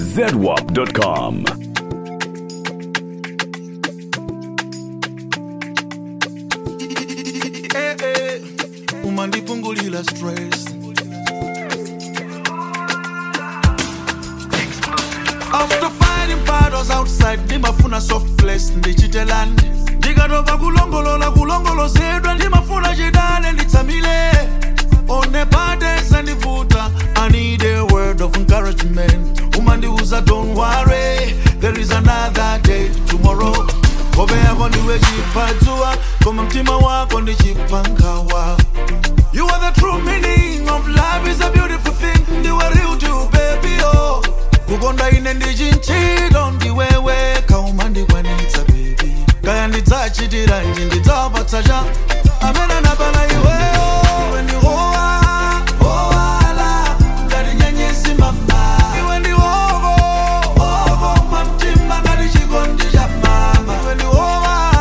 zedwap.com. Eh, eh, umandipungulila stress after fighting battles outside ndimafuna soft place ndichitelani ndikatopa kulongolola kulongolozedwa ndimafuna chidale nditsamile one bades andivuta i need a word of encouragement umandiuza don't worry there is another day tomorrow hope yako ndiwe chipadzua koma mtima wako ndi chipangawa You are the true meaning of life is a beautiful thing ndiwe real to baby oh kukonda ine ndichinchilo ndiwewe kauma ndikwanitsa baby kaya ndidzachitira nji ndidzapatsa cha amene napana iweyo iwe ndi howa howala ngati nyenyezi mama iwe ndi hoko hoko mamtima ngati chikondi cha mama iwe ndi howa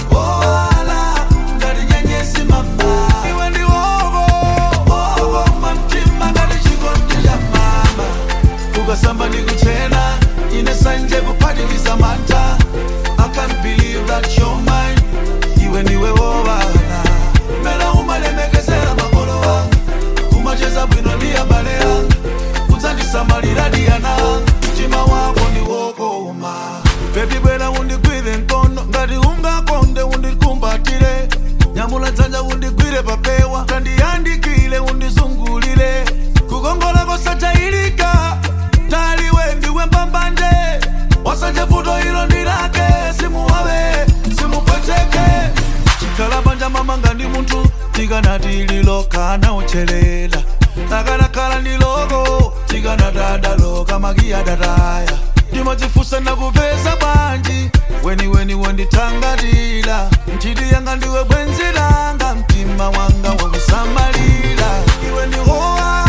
howala ngati nyenyezi mama iwe ndi hoko hoko mamtima ngati chikondi cha mama ukasamba ndikuchena ine sanje kuphatikiza mantha i can't believe that you're mine iwe ndiwe wowala mera umalemekezera makolo wanga kumacheza bwino ndi abale anga kudzandisamalira diyana mtima wako ndiwokoma bebi bwera undigwire mkono ngati ungakonde undikumbatire nyamula dzanja undigwire papewa kandiyandikile undizungulire kukongola kosachayilika taliwe ndiwe mbambande wasanje vuto ilo ndilake simuwawe simupweteke chikhala panja mamanga ndi munthu tikanati lilokana uchelela akanakhala ndi loko tikanatadaloka makiyadataya ndimadzifusa nakupeza bwanji weniweni wondithangatira nthiti yanga ndiwe bwenzi langa mtima wanga wakusamalira iwe ndi howa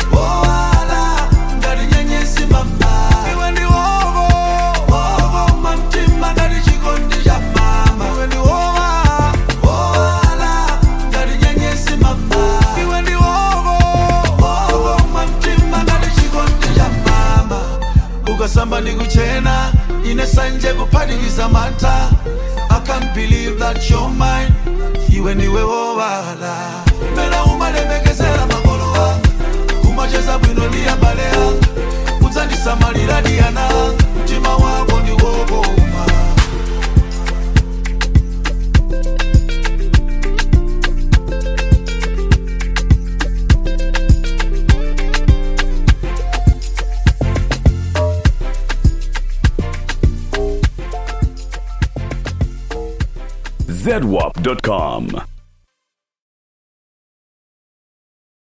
howala ngati nyenyezi mama iwe ndi hoko hoko mamtima ngati chikondi cha mama iwe ndi howa howala ngati nyenyezi mama iwe ndi hoko hoko mamtima ngati chikondi cha mama ukasamba ndikuchena ine sanje kuphatikiza mantha i can't believe that you're mine iwe ndiwe wowala mera umalemekezera makolo anga kumacheza bwino ndi abale anga kudzandisamalira diyana anga mtima wako ndiwokoma zedwap.com.